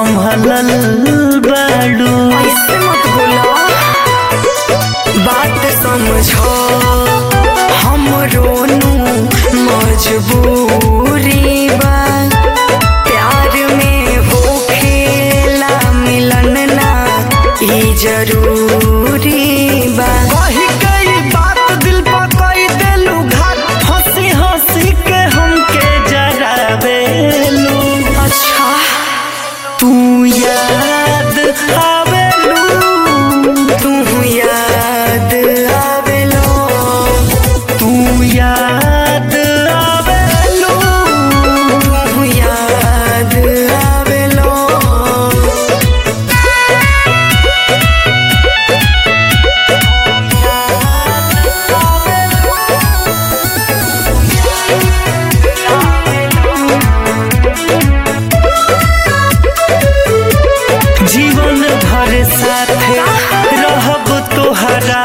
संभलल बाड़ू ऐसे मत बोलो बात समझो हम रोनू मजबूरी बा प्यार में हो खेला मिलन ना ई जरूरी बा कही कई बात दिल पर कई देलू घात हंसी हंसी के हमके जरावेलू अच्छा तू याद आवेलू तू याद आवेलो तू याद आवेलू तू याद आवेलो जीवन भर साथे रहब तोहरा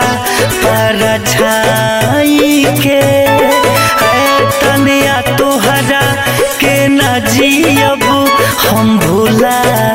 परछाई के है तनिया तोहरा के न जियब हम भुला